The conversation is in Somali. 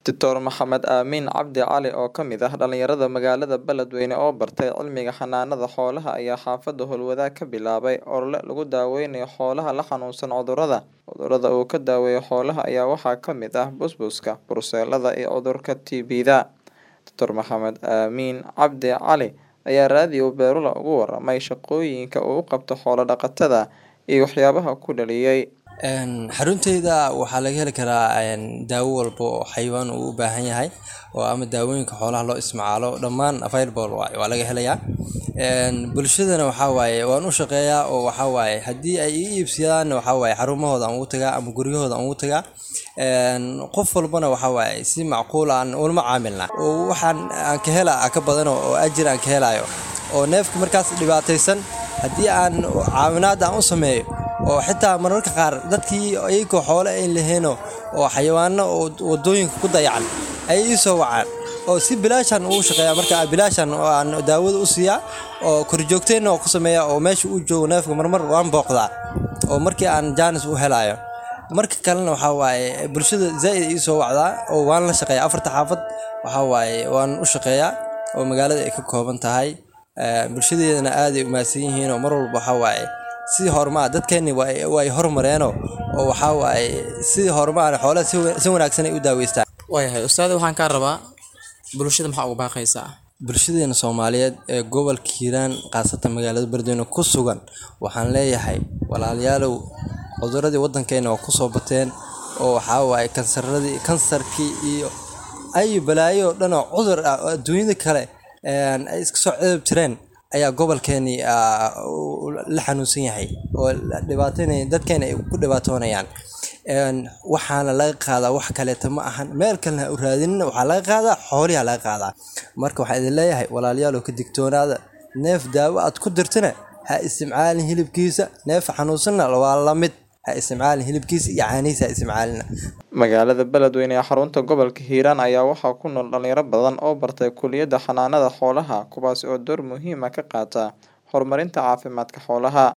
Dr Maxamed Aamin Cabdi Cali oo ka mid ah dhalinyarada magaalada Beledweyne oo bartay cilmiga xanaanada xoolaha ayaa xaafada Howlwadaag ka bilaabay olole lagu daaweynayo xoolaha la xanuunsan cudurrada. Cudurrada uu ka daaweeyo xoolaha ayaa waxaa ka mid ah busbuska, brucellada iyo cudurka TBda. Dr Maxamed Aamin Cabdi Cali ayaa raadiyo Beerula uga warramay shaqooyinka uu u qabto xoolo dhaqatada iyo waxyaabaha ku dhaliyay. xarunteyda waxaa laga heli karaa daawo walba oo xayawaan uu u baahan yahay oo ama daawooyinka xoolaha loo isticmaalo dhammaan available waay waa laga helayaa bulshadana waxaa waaye waan u shaqeeyaa oo waxaa waaye haddii ay ii iibsadaan waxaa waaye xarumahooda aan ugu tagaa ama guryahooda aan ugu tagaa qof walbana waxaa waaye si macquul aan ulama caamilna oo waxaan aan ka hela ka badan oo ajir aan ka helayo oo neefka markaas dhibaataysan haddii aan caawinaad aan u sameeyo oo xitaa mararka qaar dadkii iyagoo xoole ay laheeno oo xayawaano oo wadooyinka ku dayacan ay ii soo wacaan oo si bilaashan ugu shaqeeya marka bilaashan aan daawada u siiyaa oo korjoogteenna oo ku sameeya oo meesha uu joogo neefka marmar waan booqdaa oo markii aan jaanis u helayo marka kalena waxaa waaye bulshada zaa'id ii soo wacdaa oo waan la shaqeeyaa afarta xaafad waxaa waaye waan u shaqeeyaa oo magaalada ay ka kooban tahay bulshadeedana aaday u mahadsan yihiin oo mar walba waxaa waaye sidii horumaa dadkeenni way horumareenoo oo waxaa waaye sidii horumaa xoolaha si wanaagsan ay u daaweystaan waayahay ustaada waxaan kaa rabaa bulshada maxaa uga baaqaysaa bulshadeena soomaaliyeed ee gobolka hiiraan khaasatan magaalada beledweyne ku sugan waxaan leeyahay walaalayaalow cuduradii waddankeena waa kusoo bateen oo waxaa waaye kansaradii kansarkii iyo ay balaayo oo dhan oo cudur ah oo adduunyada kale ay iska soo cedab jireen ayaa gobolkeeni la xanuunsan yahay oo dhibaataynaya dadkeena ay ku dhibaatoonayaan waxaana laga qaadaa wax kaleeta ma ahan meel kalena ha u raadinin waxaa laga qaadaa xooliha laga qaadaa marka waxaan idin leeyahay walaalayaal oo ka digtoonaada neef daawo aad ku dirtana ha isticmaalin hilibkiisa neef xanuunsanna waa la mid ha isticmaalin hilibkiisa iyo caanihiisa ha isticmaalina Magaalada Beledweyne ee xarunta gobolka Hiiraan ayaa waxaa ku nool dhalinyaro badan oo bartay kulliyadda xanaanada xoolaha kuwaas oo door muhiim ah ka qaata horumarinta caafimaadka xoolaha.